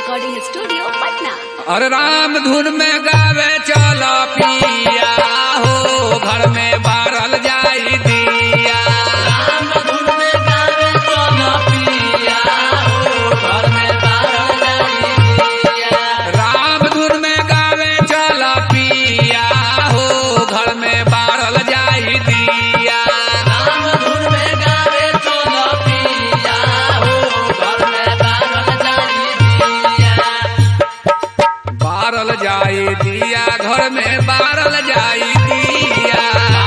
recording studio Patna और राम धुन में गावे चलो पिया हो घर में बारल जाई दिया राम धुन में गावे चलो पिया हो घर में बारल जाई दिया राम धुन में गावे चलो पिया हो घर में बारल जाई दिया राम धुन में गावे चलो पिया हो घर में बारल जाई दिया बारल जाई दिया घर में बारल जाई दिया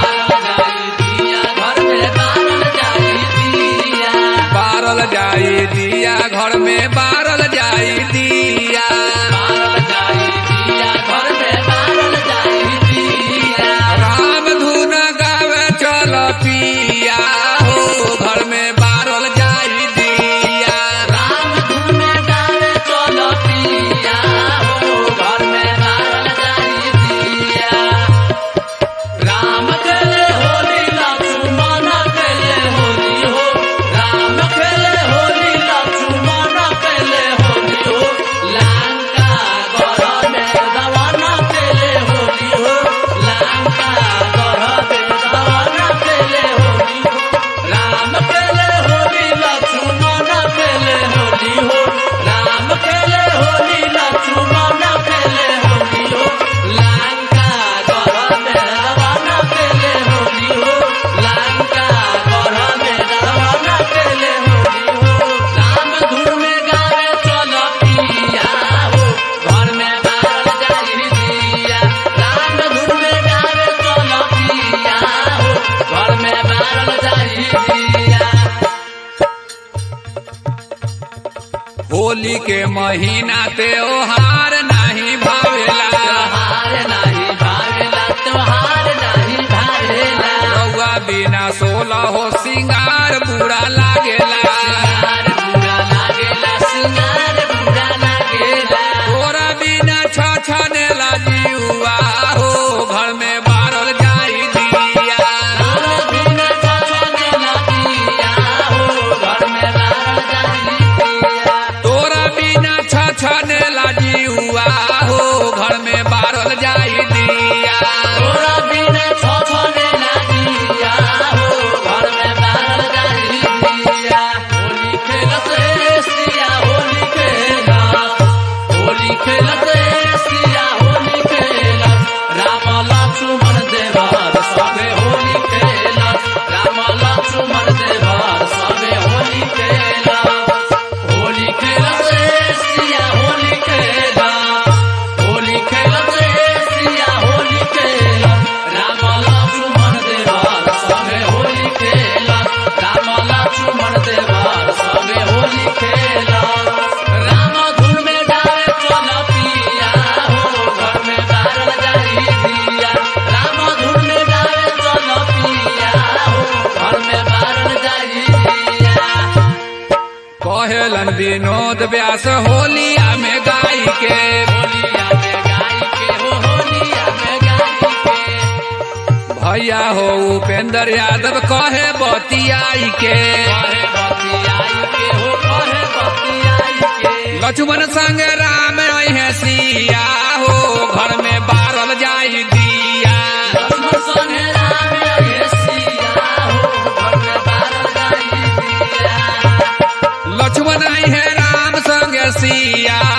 बारल जाई दिया घर में बारल जाई दिया राम धुन गावे चल पिया हो घर में बारल जाई दिया राम खेले होली लक्ष्मण खेले होली हो राम खेले होली लक्ष्मण खेले होली हो लंका गढ़ में दवाना खेले होली हो लंका गढ़ में दवाना खेले होली हो राम खेले होली लक्ष्मण खेले होली हो राम खेले होली लक्ष्मण खेले होली हो लंका गढ़ में दवाना खेले होली हो लंका गढ़ में दवाना खेले होली हो राम धुन में गावे चलो पिया हो घर में बारल जाई दिया राम धुन में गावे चलो पिया हो घर में बारल जाई दिया होली के महीना त्योहार नहीं भावेला त्योहार नहीं भावेला त्योहार नहीं भावेला रउआ बिना सोलह हो सिंगार बुरा लागेला सिंगार बुरा लागेला सिंगार बुरा लागेला तोरा बिना छछनेला जीवा हो घर में बारल जाई दिया तोरा बिना छछने लगिया हो घर में बारल जाई दिया तोरा बिना छछनेला जीवा हो घर में बारल जाई दिया तोरा बिना छछने लगिया हो घर में बारल जाई दिया होली खेलत रे सिया होली खेलत होली खेलत रे सिया होली खेलत राम लक्ष्मण देवर सबे होली खेलत राम लक्ष्मण देवर सबे होली खेलत होली खेलत रे सिया होली खेलत होली खेलत रे सिया होली खेलत राम लक्ष्मण देवर सबे होली खेलत राम लक्ष्मण देवर सबे होली खेलत राम धुन में गावे चल पिया हो घर में बारल जाई दिया राम धुन में गावे चल पिया हो घर में बारल जाई दिया कहेलन विनोद व्यास होलिया में गाई के होलिया में गाई के हो होलिया में गाई के भैया हो उपेंद्र यादव कहे बतियाई के कहे बतियाई के हो कहे बतियाई के लक्ष्मण संग राम है सिया हो घर में बारल जाई दिया लक्ष्मण संगे राम लगे सिया हो घर में बारल जाई दिया लक्ष्मण है राम संग सिया